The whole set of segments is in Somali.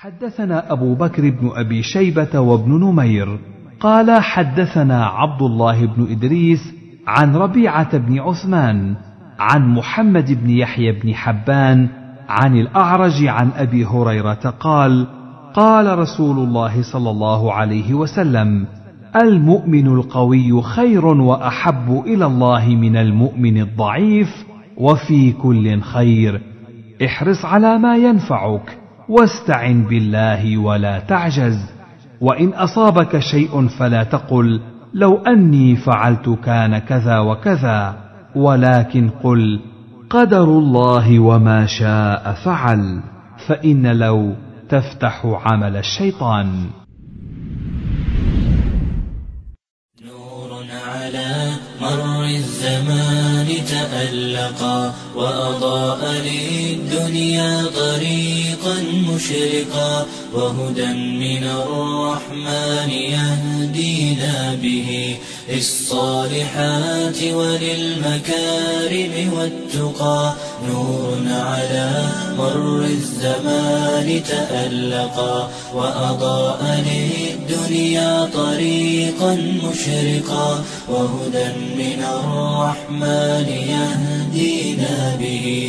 حدثنا أبو بكر بن أبي شيبة وابن نمير قال حدثنا عبد الله بن إدريس عن ربيعة بن عثمان عن محمد بن يحيى بن حبان عن الأعرج عن أبي هريرة قال قال رسول الله صلى الله عليه وسلم المؤمن القوي خير وأحب إلى الله من المؤمن الضعيف وفي كل خير احرص على ما ينفعك واستعن بالله ولا تعجز وان اصابك شيء فلا تقل لو اني فعلت كان كذا وكذا ولكن قل قدر الله وما شاء فعل فان لو تفتح عمل الشيطان نور على مر الزمان تألقا وأضاء للدنيا طريقا مشرقا وهدى من الرحمن يهدينا به للصالحات وللمكارم والتقى نور على مر الزمان تألقا وأضاء للدنيا طريقا مشرقا وهدى من الرحمن يهدينا به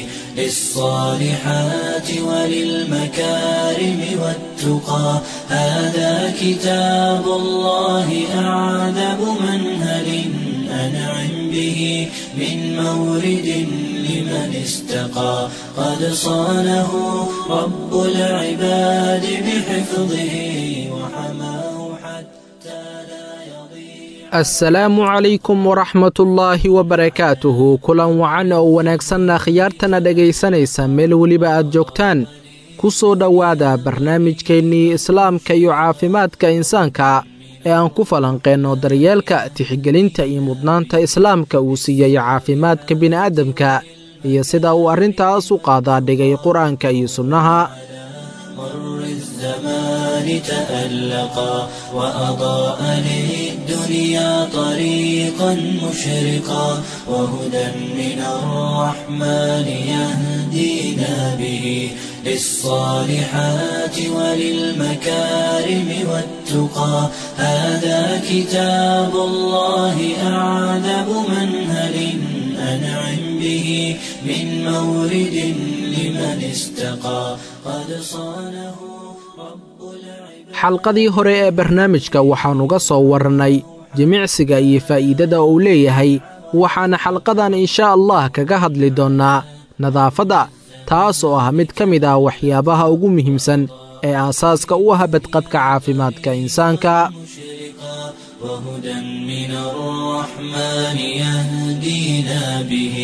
للصالحات وللمكارم والتقى هذا كتاب الله أعذب منهل أنعم به من مورد لمن استقى قد صانه رب العباد بحفظه وحماه حتى لا يضيع assalaamu calaykum waraxmatullaahi wabarakaatuhu kulan wacan oo wanaagsanna khiyaartana dhegaysanaysa meel weliba aad joogtaan ku soo dhowaada barnaamijkeennii islaamka iyo caafimaadka insaanka ee aan ku falanqeenno daryeelka tixgelinta iyo mudnaanta islaamka uu siiyey caafimaadka bini'aadamka iyo sida uu arrintaas u qaadaa dhigay qur-aanka iyo sunnaha مر الزمان تألقا وأضاء للدنيا طريقا مشرقا وهدى من الرحمن يهدينا به للصالحات وللمكارم والتقى هذا كتاب الله أعذب منهل أنعم به من مورد لمن استقى قد صانه رب العباد xalqadii hore ee barnaamijka waxaanuga soo warrannay jimicsiga iyo faa'iidada uu leeyahay waxaana xalqadan insha allah kaga hadli doonnaa nadaafadda taas oo ah mid ka mid ah waxyaabaha ugu muhiimsan ee aasaaska u ah badqabka caafimaadka insaanka مشرقا وهدى من الرحمن يهدينا به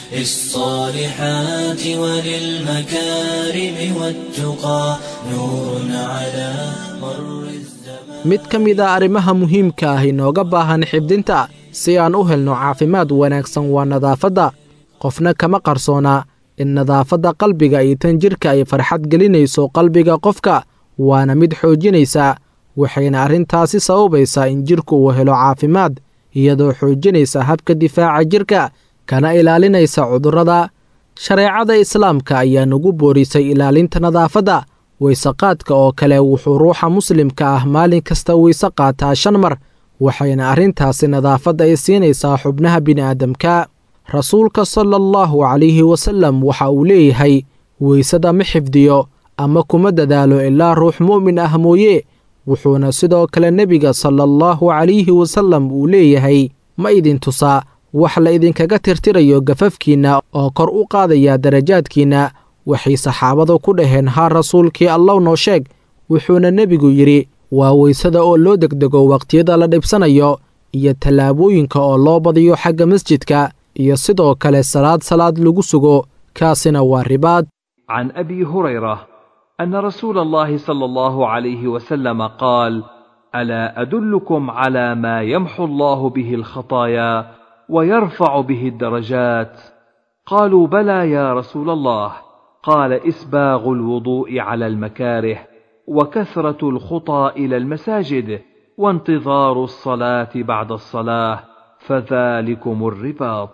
للصالحات وللمكارم والتقى نور على مر الزمان mid ka mid a arrimaha muhiimka ah inooga baahan xifdinta si aan u helno caafimaad wanaagsan waa nadaafadda qofna kama qarsoona in nadaafadda qalbiga iyo tan jidhka ay farxad gelinayso qalbiga qofka waana mid xoojinaysa waxayna arrintaasi sababaysaa in jidhku uu helo caafimaad iyadoo xoojinaysa habka difaaca jidhka kana ilaalinaysa cudurrada shareecada islaamka ayaa nagu boorisay ilaalinta nadaafadda weysaqaadka oo kale wuxuu ruuxa muslimka ah maalin kasta weyse qaataa shan mar waxayna arrintaasi nadaafadda ay siinaysaa xubnaha bini'aadamka rasuulka sala allahu calayhi wasallam waxa uu leeyahay weysada ma xifdiyo ama kuma dadaalo ilaa ruux mu'min ah mooye wuxuuna sidoo kale nebiga sala allahu calayhi wasallam uu leeyahay ma idin tusaa wax la idinkaga tirtirayo gafafkiinna oo kor u qaadaya darajaadkiinna waxay saxaabadu ku dhaheen haa rasuulkii allow noo sheeg wuxuuna nebigu yidhi waa weysada oo loo degdego wakhtiyada la dhibsanayo iyo tallaabooyinka oo loo badiyo xagga masjidka iyo sidoo kale salaad salaad lagu sugo kaasina waa ribaad عن ابي هريره ان رسول الله صلى الله عليه وسلم قال الا ادلكم على ما يمحو الله به الخطايا ويرفع به الدرجات قالوا بلى يا رسول الله قال اسباغ الوضوء على المكاره وكثره الخطى الى المساجد وانتظار الصلاه بعد الصلاه فذلكم الرباط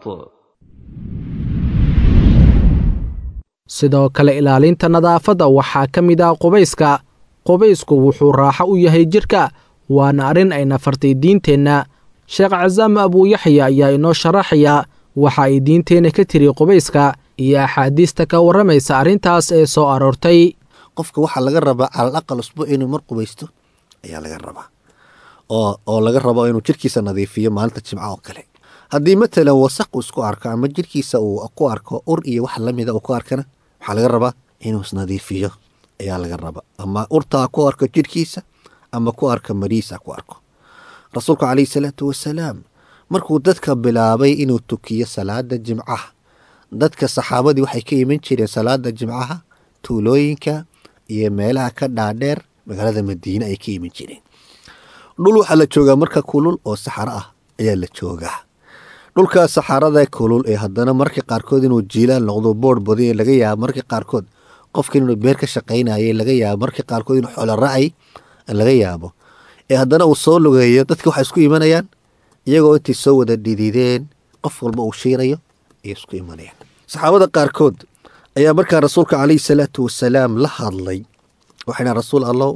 sidoo kale ilaalinta nadaafadda waxaa ka mid ah qubayska qubaysku wuxuu raaxo u yahay jidhka waana arrin ay nafartay diinteenna sheekh casaam abuuyaxya ayaa inoo sharaxaya waxa ay diinteenna ka tiri qubayska iyo axaadiista ka warramaysa arrintaas ee soo aroortay qofka waxaa laga rabaa calal aqal usbuuc inuu mar qubaysto ayaa laga rabaa oo oo laga rabo inuu jirkiisa nadiifiyo maalinta jimca oo kale haddii matalan wasaq uu isku arko ama jirkiisa uu ku arko ur iyo wax lamida uu ku arkana waxaa laga rabaa inuu isnadiifiyo ayaa laga rabaa ama urtaa ku arko jirkiisa ama ku arko mariisa ku arko rasuulku calayhi salaatu wasalaam markuu dadka bilaabay inuu tukiyo salaada jimcaha dadka saxaabadii waxay ka iman jireen salaada jimcaha tuulooyinka iyo meelaha ka dhaadheer magaalada madiine ay ka iman jireen dhul waxaa la joogaa marka kulul oo saxaro ah ayaa la joogaa dhulkaas saxarada kulul ee haddana marka qaarkood inuu jiilaan noqdo boodh badanya laga yaabo marka qaarkood qofkan inuu beer ka shaqaynayay laga yaabo marka qaarkood inuu xoolo racay laga yaabo ee haddana uu soo lugeeyo dadka waxay isku imanayaan iyagoo intay soo wada dhidideen qof walba uu shiirayo ayay isku imanayaan saxaabada qaarkood ayaa markaa rasuulka calayhi salaatu wasalaam la hadlay waxayna rasuul allow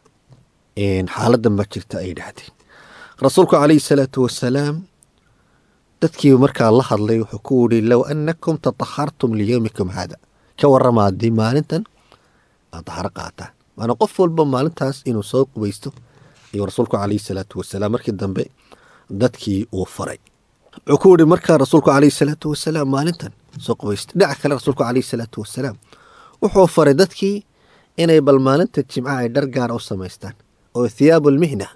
xaaladan ma jirta ay dhahdeen rasuulku calayhi salaatu wasalaam dadkii markaa la hadlay wuxuu ku yidhi low annakum tatahartum liyowmikum haada ka warrama haddii maalintan aad daharo qaataan maana qof walba maalintaas inuu soo qubaysto ayuu rasuulku calayhi salaatu wasalaam markii dambe dadkii uu faray wuxuu ku yidhi markaa rasuulku calayhi salaatu wasalaam maalintan soo qubaysta dhinaca kale rasuulku calayhi salaatu wasalaam wuxuu faray dadkii inay bal maalinta jimcaha ay dhar gaara u samaystaan oo thiyaabulmihna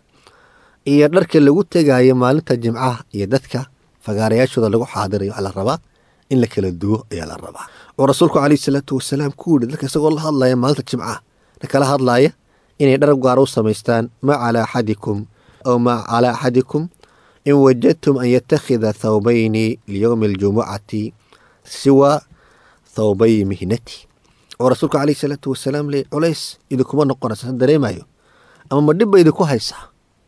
iyo dharka lagu tegaayo maalinta jimcaha iyo dadka fagaarayaashooda lagu xaadirayo waxaa la rabaa in la kala duwo ayaa la rabaa wuxuu rasuulku calayhi salaatu wasalaam ku yidhi dadka isagoo la hadlaya maalinta jimcaha la kala hadlaaya inay dhar gaara u samaystaan ma calaa axadikum aw ma calaa axadikum in wajadtum an yattakhida thawbayni liyowmi aljumucati siwa thawbay mihnati wuxuu rasuulku calayhi salaatu wasalaam leey culays idinkuma noqonaysa dareemayo ama ma dhibba idinku haysaa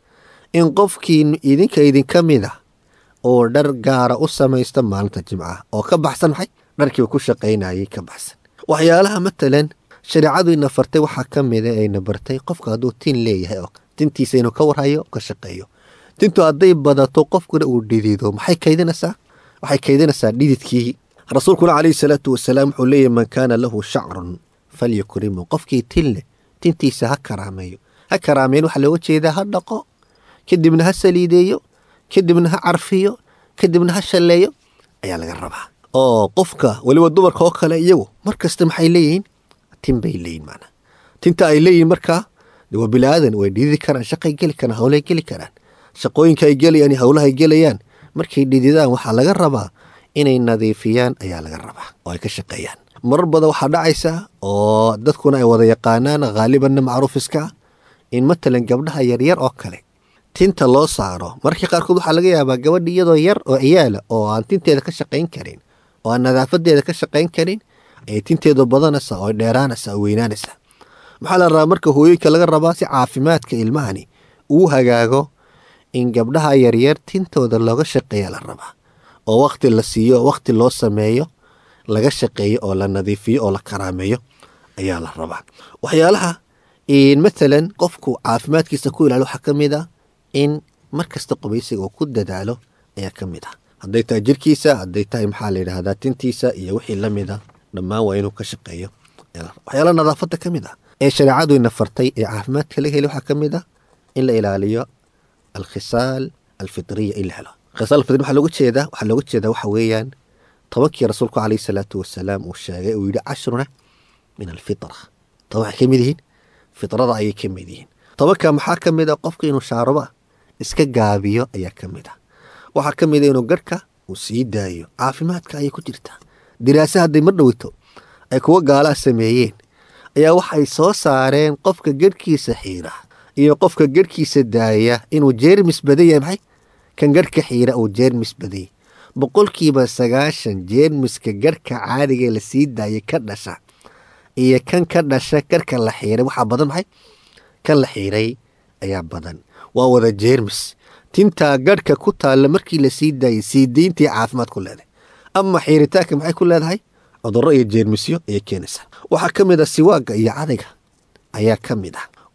in qofkii idinka idinka mid a oo dhar gaara u samaysta maalinta jimcaha oo ka baxsan maxay dharkiiba ku shaqaynayay ka baxsan waxyaalaha matalan shareecadu ina fartay waxaa ka mida ayna bartay qofka hadduu tin leeyahay oo tintiisa inuu ka warhayo ka shaqeeyo tintu hadday badato qofkuna uu dhidido maxay kaydinaysaa waxay kaydinaysaa dhididkii rasuulkuna calayhi salaatu wasalaam wuxuu leeyahy man kaana lahu shacrun falyukrimu qofkii tin leh tintiisa ha karaameeyo ha karaameyn waxaa looga jeedaa ha dhaqo kadibna ha saliideeyo kadibna ha carfiyo kadibna ha shalleeyo ayaa laga rabaa oo qofka weliba dumarka oo kale iyagu mar kasta maxay leeyihiin tin bay leeyihin maanaa tinta ay leeyihin markaa waa bilaadan way dhididi karaan shaqay geli karaan howlay geli karaan shaqooyinka ay gelayaan iyo howlahay gelayaan markay dhididaan waxaa laga rabaa inay nadiifiyaan ayaa laga rabaa oo ay ka shaqeeyaan marar badan waxaa dhacaysa oo dadkuna ay wada yaqaanaan haalibanna macruuf iska ah in matalan gabdhaha yaryar oo kale tinta loo saaro markii qaarkood waxaa laga yaabaa gabadha iyadoo yar oo ciyaala oo aan tinteeda ka shaqayn karin oo aan nadaafadeeda ka shaqayn karin ayay tinteedu badanaysaa oo dheeraanaysaa oo weynaanaysaa maxaa la rabaa marka hooyooyinka laga rabaa si caafimaadka ilmahani uu hagaago in gabdhaha yaryar tintooda looga shaqeeya la rabaa oo wakti la siiyo oo wakti loo sameeyo laga shaqeeyo oo la nadiifiyo oo la karaameeyo ayaa la rabaa waxyaalaha matalan qofku caafimaadkiisa ku ilaalo waxaa ka mid a in mar kasta qubaysiga uu ku dadaalo ayaa ka mid ah hadday tahay jirkiisa hadday tahay maxaa la yidhaahdaa tintiisa iyo wixii la mid a dhammaan waa inuu ka shaqeeyo waxyaala nadaafadda ka mid ah ee shareecadu ina fartay ee caafimaadka laga heli waxaa ka mid ah in la ilaaliyo alkhisaal alfitriya in la helo khisaal alfitri waxaa looga jeedaa waxaa looga jeedaa waxa weeyaan tobankii rasuulku calayhi salaatu wasalaam uu sheegay uu yidhi cashruna min alfitra toban waxay ka mid yihiin fitrada ayay ka mid yihiin tobanka maxaa ka mid a qofka inuu shaaruba iska gaabiyo ayaa ka mid ah waxaa ka mid a inuu garhka uu sii daayo caafimaadka ayay ku jirtaa diraase hadday mar dhoweyto ay kuwa gaalaa sameeyeen ayaa waxay soo saareen qofka garhkiisa xiira iyo qofka garhkiisa daaya inuu jeermis badan yahay maxay kan garhka xiira uu jeermis badanyay boqolkiiba sagaashan jeermiska garhka caadigae la sii daayay ka dhasha iyo kan ka dhasha garhka la xiiray waxaa badan maxay kan la xiiray ayaa badan waa wada jeermis tintaa garhka ku taalla markii la sii daayay sii dayntii caafimaad ku leedahay ama xiiritaanka maxay ku leedahay cudurro iyo jeermisyo ayay keenaysaa waxaa ka mid a siwaagga iyo cadayga ayaa ka mid ah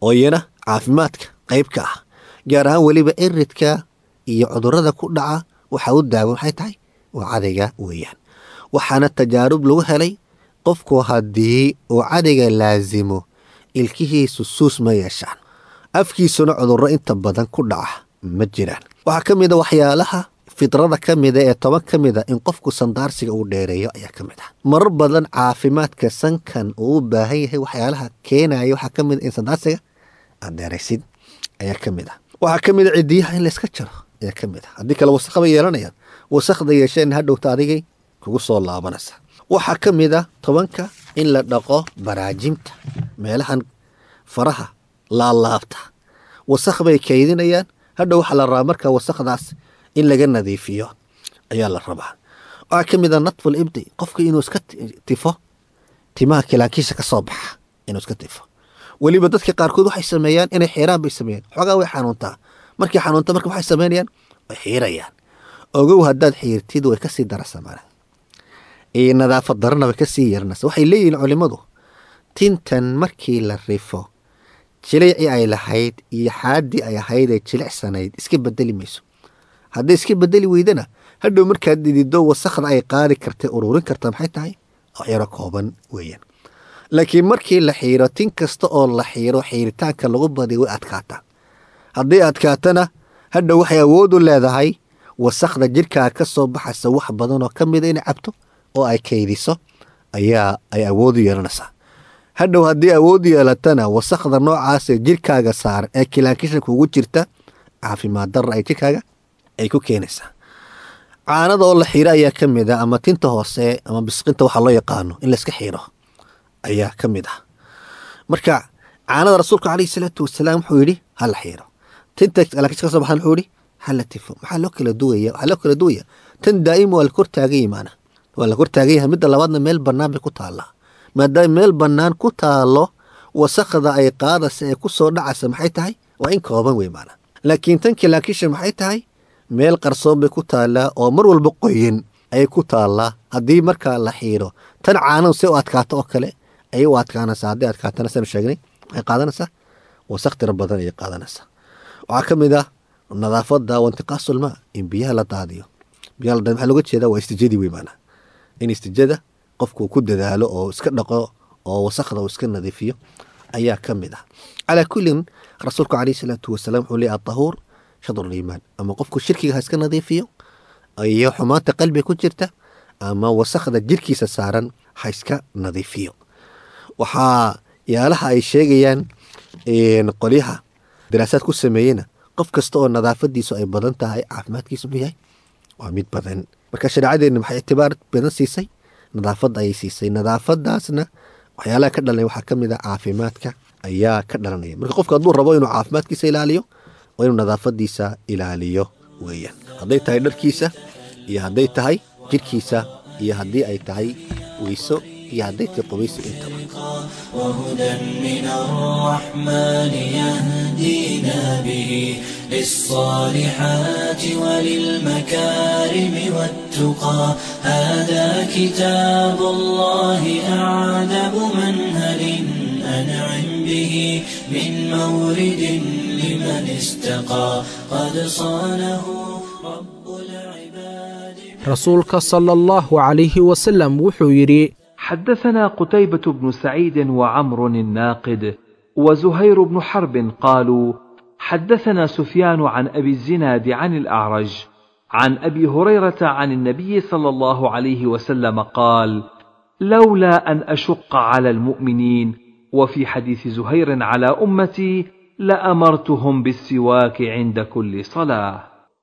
oo iyana caafimaadka qayb ka ah gaar ahaan weliba iridka iyo cudurada ku dhaca waxa u daawa maxay tahay waa cadayga weeyaan waxaana tajaarub lagu helay qofku haddii uu cadayga laasimo ilkihiisu suus ma yeeshaan afkiisuna cudurro inta badan ku dhaca ma jiraan waxaa ka mid a waxyaalaha fidrada ka mida ee toban ka mid a in qofku sandaarsiga uu dheereeyo ayaa ka mid ah marar badan caafimaadka sankan uu u baahan yahay waxyaalaha keenaya waxaa ka mid a in sandaarsiga aad dheeraysid ayaa ka mid ah waxaa ka mid a cidiyaha in layska jaro ayaa ka mid ah haddii kale wasakh bay yeelanayaan wasakda yeesheen hadhowta adigay kugu soo laabanaysa waxaa ka mid a tobanka in la dhaqo baraajimta meelahan faraha laalaabta wasakh bay kaydinayaan hadhow waxaa la rabaa marka wasakdaas in laga nadiifiyo ayaa la rabaa waxaa ka mid a natful ibdi qofka inuu iska tifo timaha kilaankiisa ka soo baxa inuu iska tifo weliba dadka qaarkood waxay sameeyaan inay xiiraan bay sameeyaan xoogaa way xanuuntaa markay xanuunta marka waxay sameynayaan way xiirayaan ogow haddaad xiirtid way kasii darasamaan nadaafad darana way kasii yarnasa waxay leeyihiin culimmadu tintan markii la rifo jilicii ay lahayd iyo xaadii ay ahayd ee jilicsanayd iska bedeli mayso hadday iska bedeli weydana hadhow markaad didido wasakda ay qaadi karta ururin karta maxay tahay yaro kooban weeyaan laakiin markii la xiiro tin kasta oo la xiiro xiiritaanka lagu badiyo way adkaataa hadday adkaatana hadhow waxay awoodu leedahay wasakda jirkaa ka soo baxaysa wax badan oo ka mida inay cabto oo ay kaydiso ayaa ay awoodu yeelanaysaa hadhow haddii awood yeelatana wasakda noocaasee jirkaaga saaran ee kilaankisha kugu jirta caafimaad darra ay jirkaaga ay ku keenaysaa caanada oo la xiiro ayaa ka mid a ama tinta hoose ama bisqinta waxaa loo yaqaano in layska xiiro ayaa ka mid ah marka caanada rasuulka caleyhi salaatu wasalaam wuxuu yidhi ha la xiiro tinta kilaankisha ka soo baxan wuxuu yidhi ha la tifo maxaa loo kala duwaya waxaa loo kala duwaya tan daa'ima waa la kor taagan yimaana waa la kor taagan yahay midda labaadna meel bannaan bay ku taallaa maadaama meel bannaan ku taalo wasakda ay qaadaysa ee ku soo dhacaysa maxay tahay waa in kooban wey maana laakiin tan kilaakisha maxay tahay meel qarsoon bay ku taallaa oo mar walba qoyin ayay ku taallaa haddii markaa la xiiro tan caanadu si u adkaato oo kale ayay u adkaanaysaa hadday adkaatana sanu sheegnay waxay qaadanaysaa wasaq tiro badan ayay qaadanaysaa waxaa ka mid ah nadaafada wantiqaasulmaa in biyaha la daadiyo biyaha la daadiyo maxaa looga jeedaa waa istijadii wey maana in istijada qofku ku dadaalo oo iska dhaqo oo wasakda uu iska nadiifiyo ayaa ka mid ah calaa kullin rasuulku caleyhi salaatu wasalaam wuxuu leeyahy atahuur shadru liimaan ama qofku shirkiga ha iska nadiifiyo iyo xumaanta qalbiga ku jirta ama wasakda jirkiisa saaran ha iska nadiifiyo waxaa yaalaha ay sheegayaan qolyaha daraasaad ku sameeyena qof kasta oo nadaafadiisu ay badan tahay caafimaadkiisu mu yahay waa mid badan marka shareecadeenna maxay ictibaar badan siisay nadaafad ayay siisay nadaafadaasna waxyaalaha ka dhalanaya waxaa ka mid a caafimaadka ayaa ka dhalanaya marka qofka hadduu rabo inuu caafimaadkiisa ilaaliyo waa inuu nadaafadiisa ilaaliyo weeyaan hadday tahay dharkiisa iyo hadday tahay jirkiisa iyo haddii ay tahay weyso iyo hadday tahay qubaysi intaba وهدى من الرحمن يهدينا به للصالحات وللمكارم والتقى هذا كتاب الله أعذب منهل أنعم به من مورد لمن استقى قد صانه رب العباد rasuulka sala allahu calayhi wasalam wuxuu yidhi حدثنا قتيبة بن سعيد وعمر الناقد وزهير بن حرب قالوا حدثنا سفيان عن أبي الزناد عن الأعرج عن أبي هريرة عن النبي صلى الله عليه وسلم قال لولا أن أشق على المؤمنين وفي حديث زهير على أمتي لأمرتهم بالسواك عند كل صلاة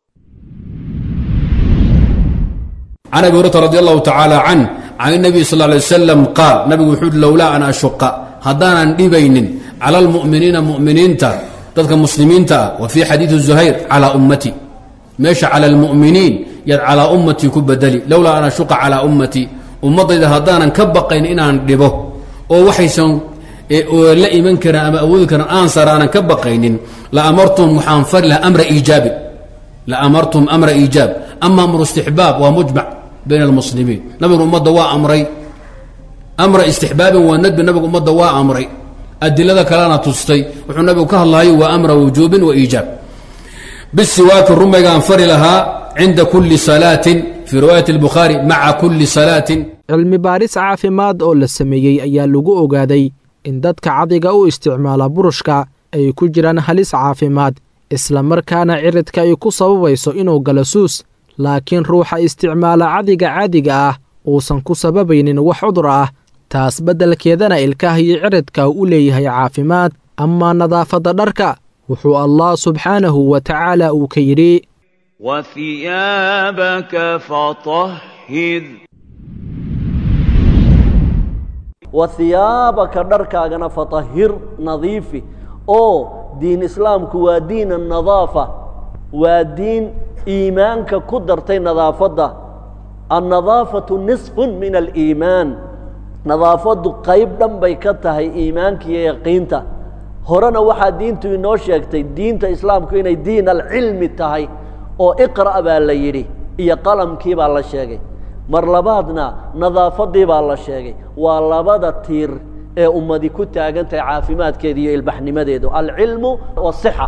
can abi hurata radi allahu tacaala can can nabiy sal lay wasalam qaal nabigu wuxuu uhi lowlaa an ashuqa haddaanan dhibaynin cala almu'miniina mu'miniinta dadka muslimiinta ah wa fii xadiidi zuhayr calaa ummati meesha cala almu'miniin yaad calaa ummatii ku bedeli lowlaa an ashuqa calaa ummatii ummaddayda haddaanan ka baqayn inaan dhibo oo waxaysan la iman karin ama awoodi karin aan saraanan ka baqaynin la amartum waxaan fari laha amra iijaabin la amartum amra iijaab ama amru istixbaab waa mujmac bayna almuslimiin nabigu ummadda waa amray amra istixbaabin waa nadbi nabigu ummadda waa amray adilada kalena tustay wuxuu nabigu ka hadlahayo waa amra wujuubin wa iijaab bisiwaaki rumaygaan fari lahaa cinda kulli salaatin fii riwaayati albukhaari maca kulli salaatin cilmi baaris caafimaad oo la sameeyey ayaa lagu ogaaday in dadka cadiga u isticmaala burushka ay ku jiraan halis caafimaad isla markaana ciridka ay ku sababayso inuu galo suus laakiin ruuxa isticmaala cadiga caadiga ah uusan ku sababaynin wax cudur ah taas beddelkeedana ilkaha iyo ciridka u leeyahay caafimaad amaa nadaafadda dharka wuxuu allah subxaanahu wa tacaala uu ka yidhi وثيابك فطهر wahiyaabaka dharkaagana fatahir nadiifi oo diin islaamku waa diin anadaafa waa diin iimaanka ku dartay nadaafadda annadaafatu nisfun min aliimaan nadaafaddu qayb dhan bay ka tahay iimaanka iyo yaqiinta horena waxaa diintu inoo sheegtay diinta islaamku inay diin alcilmi tahay oo iqra' baa la yidhi iyo qalamkii baa la sheegay mar labaadna nadaafaddii baa la sheegay waa labada tiir ee ummadi ku taagan tahay caafimaadkeeda iyo ilbaxnimadeedu alcilmu wasixa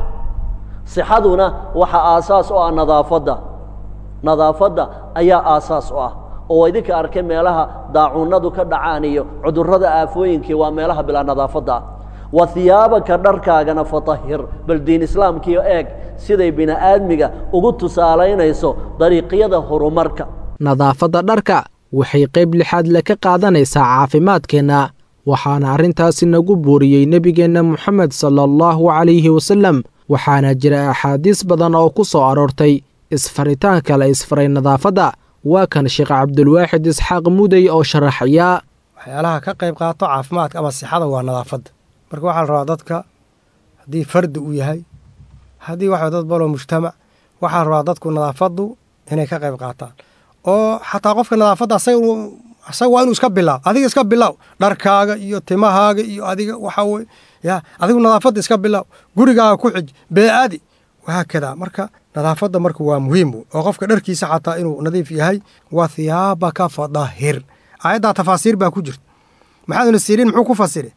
sixaduna waxaa aasaas u ah nadaafadda nadaafadda ayaa aasaas u ah oo idinka arkay meelaha daacuunadu ka dhacaan iyo cudurrada aafooyinkii waa meelaha bilaa nadaafadda ah wa hiyaabaka dharkaagana fatahir bal diin islaamkiio eeg siday bini aadmiga ugu tusaalaynayso dariiqyada horumarka nadaafadda dharka waxay qayb lixaad le ka qaadanaysaa caafimaadkeenna waxaana arrintaasi nagu buuriyey nebigeenna moxamed sala allahu calayhi wasallam waxaana jira axaadiis badan oo ku soo aroortay isfaritaanka la isfaray nadaafadda waa kan sheekh cabdulwaaxid isxaaq mudey oo sharaxaya waxyaalaha ka qayb qaato caafimaadka ama sixada waa nadaafadda marka waxaa la rabaa dadka haddii fardi uu yahay haddii waxa dad baloo mujtamac waxaa la rabaa dadku nadaafaddu inay ka qayb qaataan oo xataa qofka nadaafadda asaga waa inuu iska bilaaw adiga iska bilaaw dharkaaga iyo timahaaga iyo adiga waxaa weye ya adigu nadaafadda iska bilaaw gurigaaga ku xij bee-adi wahaakadaa marka nadaafadda marka waa muhiim oo qofka dharkiisa xataa inuu nadiif yahay wa hiyaabaka fadahir aayaddaa tafaasiir baa ku jirta maxaaduna siiriin muxuu ku fasiri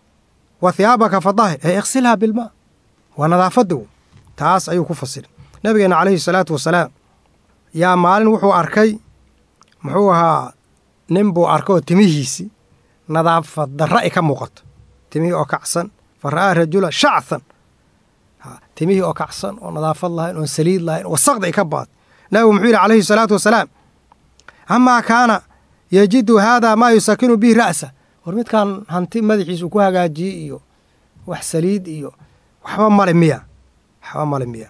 wa hiyaabaka fadahir ee iksilhaa bilmaa waa nadaafadda w taas ayuu ku fasiri nabigeena calayhi salaatu wasalaam yaa maalin wuxuu arkay muxuu ahaa nin buu arkay oo timihiisi nadaafad darra ay ka muuqato timihii oo kacsan fa ra'aa rajula shacthan timihii oo kacsan oo nadaafad lahayn oon saliid lahayn wasaqda ay ka baad nabigu muxuu yidhi calayhi salaatu wasalaam amaa kaana yajidu haadaa maa yusakinu bihi ra'sa war midkaan hanti madaxiisa uu ku hagaajiyey iyo wax saliid iyo waxba male miya waxba male miya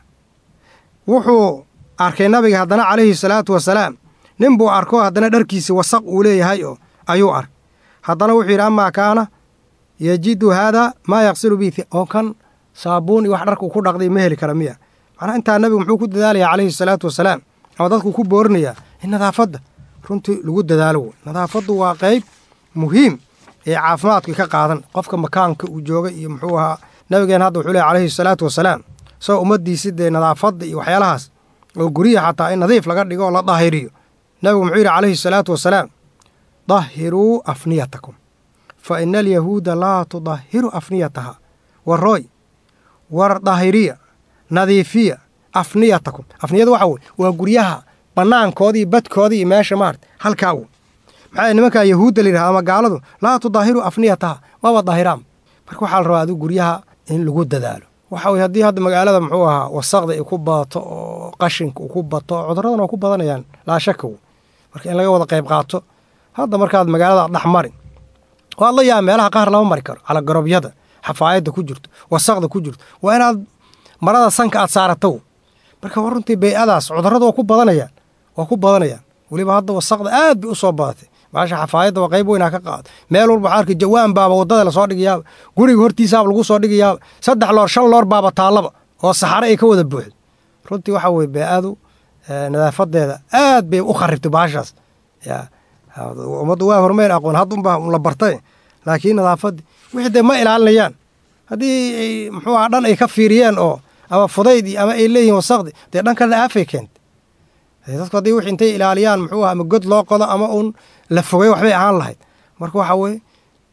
wuxuu arkay nabiga haddana calayhi salaatu wasalaam nin buu arko haddana dharkiisi wasaq uu leeyahay oo ayuu ark haddana wuxuu yidhi amaa kaana yajidu haadaa maa yaqsilu bihi oo kan saabuun iyo wax dharku ku dhaqday ma heli kara miya macnaha intaa nabigu muxuu ku dadaalayaa calayhi salaatu wasalaam ama dadku ku boorinayaa in nadaafadda runtii lagu dadaalo wey nadaafaddu waa qayb muhiim ee caafimaadka ka qaadan qofka makaanka uu joogay iyo muxuu ahaa nabigeen hadda wuxuu leey calayhi salaatu wasalaam isagoo ummaddiisi dee nadaafadda iyo waxyaalahaas oo guryaha xataa in nadiif laga dhigo oo la daahiriyo nabigu muxuu yidhi calayhi salaatu wasalaam dahiruu afniyatakum fa ina alyahuuda laa tudahiru afniyataha warooy war daahiriya nadiifiya afniyatakum afniyada waxa weye waa guryaha bannaankooda iyo badkooda iyo meesha maarata halkaa wey maxaa nimankaa yahuudda la yidhahda ama gaaladu laa tudaahiru afniyataha maba daahiraan marka waxaa la rabaa adigu guryaha in lagu dadaalo waxa weye haddii hadda magaalada muxuu ahaa wasaqda ay ku badato oo qashinka uu ku bato cuduradan waa ku badanayaan laa shaka wey marka in laga wada qayb qaato hadda markaad magaalada dhex mari waad la yaaba meelaha qaar lama mari karo calagarobyada xafaayadda ku jirto wasaqda ku jirto waa inaad marada sanka aad saarato marka war runtii bey-adaas cudurrada waa ku badanayaan waa ku badanayaan weliba hadda wasaqda aad bay u soo badatay maasha xafaayadda waa qayb weynaa ka qaado meel walba waxaa arkay jawaan baaba waddada lasoo dhigayaaba guriga hortiisaaba lagu soo dhigayaaba saddex loor shan loor baaba taallaba oo saxare ay ka wada buuxdo runtii waxaa weye bee-adu nadaafadeeda aad bay u kharibtay baashaas ya ummaddu waa hormeyn aqoon hadd unbaa la bartay laakiin nadaafaddii wixii dee ma ilaalinayaan haddii muxuu aha dhan ay ka fiiriyeen oo ama fudaydii ama ay leeyihiin wasaqdi dee dhan kalena aafay keentay dadku haddii wix intay ilaaliyaan muxuu aha ama god loo qodo ama uun la fogay waxbay ahaan lahayd marka waxaa weye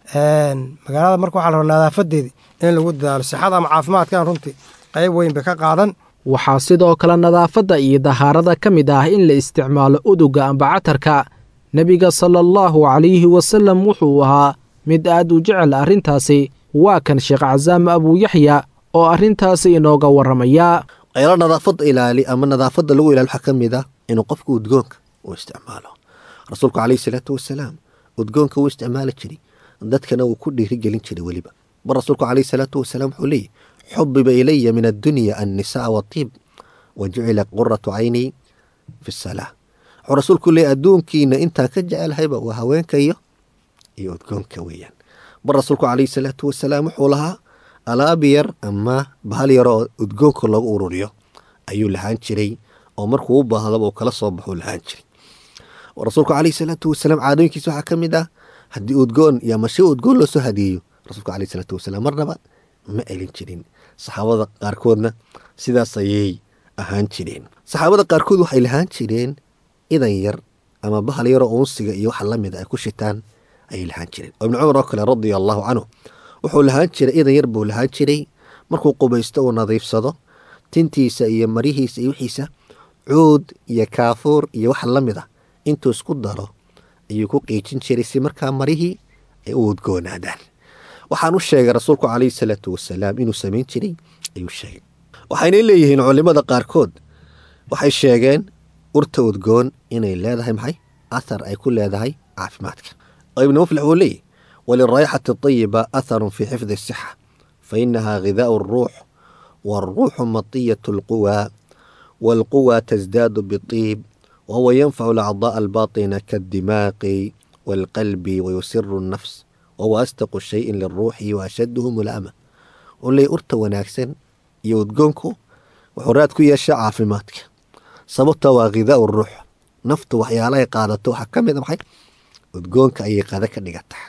magaalada marka waxaa la rabaa nadaafadeedii in lagu dadaalo sixada ama caafimaadkan runtii qayb weyn bay ka qaadan waxaa sidoo kale nadaafadda iyo dahaarada ka mid ah in la isticmaalo uduga amba catarka nebiga sala allahu calayhi wasallam wuxuu ahaa mid aad u jecel arrintaasi waa kan sheekh casaam abuuyaxya oo arrintaasi inooga warramaya ayalo nadaafadda ilaali ama nadaafadda lagu ilaali waxaa ka mid ah inuu qofku udgoonka uu isticmaalo rasuulku calayhi salaatu wasalaam udgoonka wuu isticmaali jiray dadkana wuu ku dhiirigelin jiray weliba bar rasuulku calayhi salaatu wasalaam wuxuu leeyahy xubiba ilaya min addunya annisaa watiib wa jucila quratu caynii fi salaa wuxuu rasuulku leeyahy adduunkiina intaan ka jecelhayba waa haweenka iyo iyo udgoonka weeyaan bar rasuulku calayhi salaatu wasalaam wuxuu lahaa alaab yar ama bahal yar oo udgoonka loogu ururiyo ayuu lahaan jiray oo markuu u baahdaba uu kala soo baxuu lahaan jiray rasuulku calayhi salaatu wasalaam caadooyinkiisa waxaa ka mid ah haddii udgoon iyo ama shay udgoon loo soo hadiyeeyo rasuulku calayhi salaatu wasalaam marnaba ma elin jirin saxaabada qaarkoodna sidaas ayay ahaan jireen saxaabada qaarkood waxay lahaan jireen idan yar ama bahal yaroo uunsiga iyo waxa lamid ay ku shitaan ayay lahaan jireen oo ibni cumar oo kale radia allahu canhu wuxuu lahaan jiray idan yar buu lahaan jiray markuu qubaysto uu nadiifsado tintiisa iyo marihiisa iyo wixiisa cuud iyo kaafuur iyo waxa la mid ah intuu isku daro ayuu ku qiijin jiray si markaa marihii ay u udgoonaadaan waxaan u sheegay rasuulku calayhi salaatu wasalaam inuu samayn jiray ayuu sheegay waxayna leeyihiin culimada qaarkood waxay sheegeen urta udgoon inay leedahay maxay athar ay ku leedahay caafimaadka oo ibnu muflix wuu leeyahy waliraayaxati ayiba atharun fii xifdi asixa fa inaha ghidaau aruux waaruuxu matiyatu alquwa waalquwa tasdaadu biطiib wahuwa yanfacu alacdaء albaaطina kaaddimaaqi waalqalbi wayusiru الnafs wahuwa astaqu shayin liruuxi waashaduhu mulaama uu leeyahy urta wanaagsan iyo udgoonku wuxuu raad ku yeeshaa caafimaadka sababta waa ghidaau ruux naftu waxyaalahay qaadato waxaa ka mid a maxay udgoonka ayay qada ka dhigataa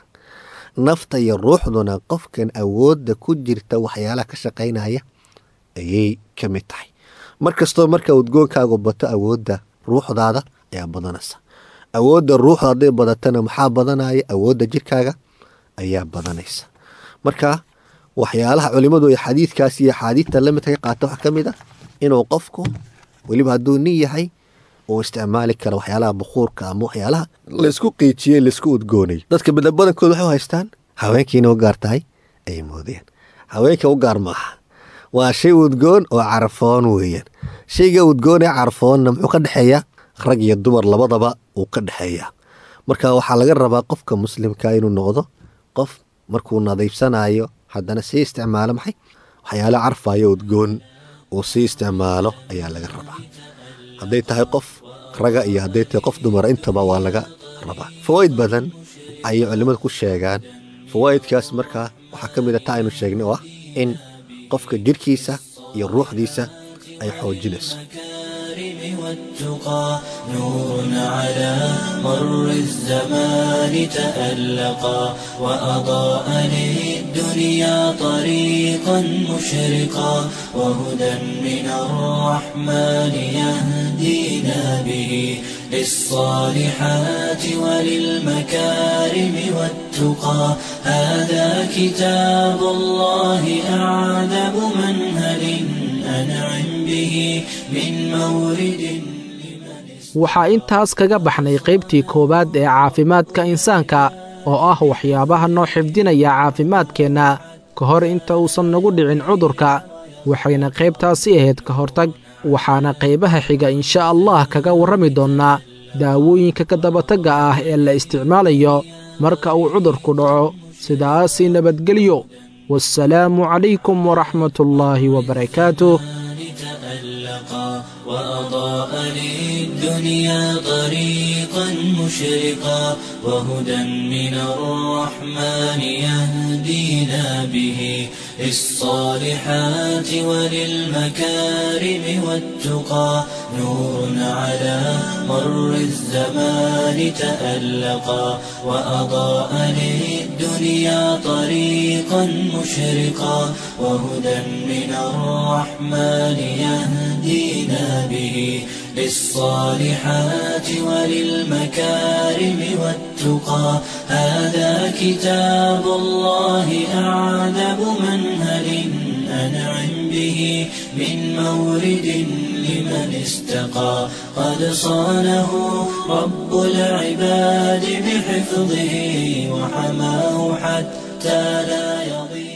nafta iyo ruuxduna qofkan awoodda ku jirta waxyaalaha ka shaqaynaya ayay ka mid tahay mar kastoo marka udgoonkaagu bato awoodda ruuxdaada ayaa badanaysa awoodda ruuxda hadday badatana maxaa badanaya awoodda jirkaaga ayaa badanaysa marka waxyaalaha culimadu ay xadiidkaas iyo axaadiidta lamidka ka qaata waxaa ka mid ah inuu qofku weliba hadduu nin yahay uu isticmaali kara waxyaalaha bukuurka ama waxyaalaha laysku qiijiyey laysku udgoonay dadka badankooda waxay u haystaan haweenkiina u gaar tahay ayay moodeen haweenka u gaar maaha waa shay udgoon oo carfoon weeyaan shayga udgoon ee carfoonna muxuu ka dhexeeyaa rag iyo dumar labadaba uu ka dhexeeyaa marka waxaa laga rabaa qofka muslimka inuu noqdo qof markuu nadiifsanayo haddana sii isticmaalo maxay waxyaala carfayo udgoon uu sii isticmaalo ayaa laga rabaa hadday tahay qof raga iyo hadday tahay qof dumara intaba waa laga rabaa fawaa'id badan ayay culimmadu ku sheegaan fawaa'idkaas markaa waxaa ka mid a taa aynu sheegnay oo ah in qofka jirhkiisa iyo ruuxdiisa ay xoojinayso والتقى نور على مر الزمان تألقا وأضاء للدنيا طريقا مشرقا وهدى من الرحمن يهدينا به للصالحات وللمكارم والتقى هذا كتاب الله أعذب منهل أنعم به من مورد waxaa intaas kaga baxnay qaybtii koowaad ee caafimaadka insaanka oo ah waxyaabaha noo xifdinaya caafimaadkeenna ka hor inta uusan nagu dhicin cudurka waxayna qaybtaasi ahayd ka hortag waxaana qaybaha xiga insha allah kaga warrami doonnaa daawooyinka ka dabatagga ah ee la isticmaalayo marka uu cudurku dhaco sidaasii nabadgelyo wasalaamu calaykum waraxmatullaahi wabarakaatuh وأضاء للدنيا طريقا مشرقا وهدى من الرحمن يهدينا به للصالحات وللمكارم والتقى نور على مر الزمان تألقا وأضاء للدنيا طريقا مشرقا وهدى من الرحمن يهدينا به للصالحات وللمكارم والتقى هذا كتاب الله أعذب منهل أنعم به من مورد لمن استقى قد صانه رب العباد بحفظه وحماه حتى لا يضيع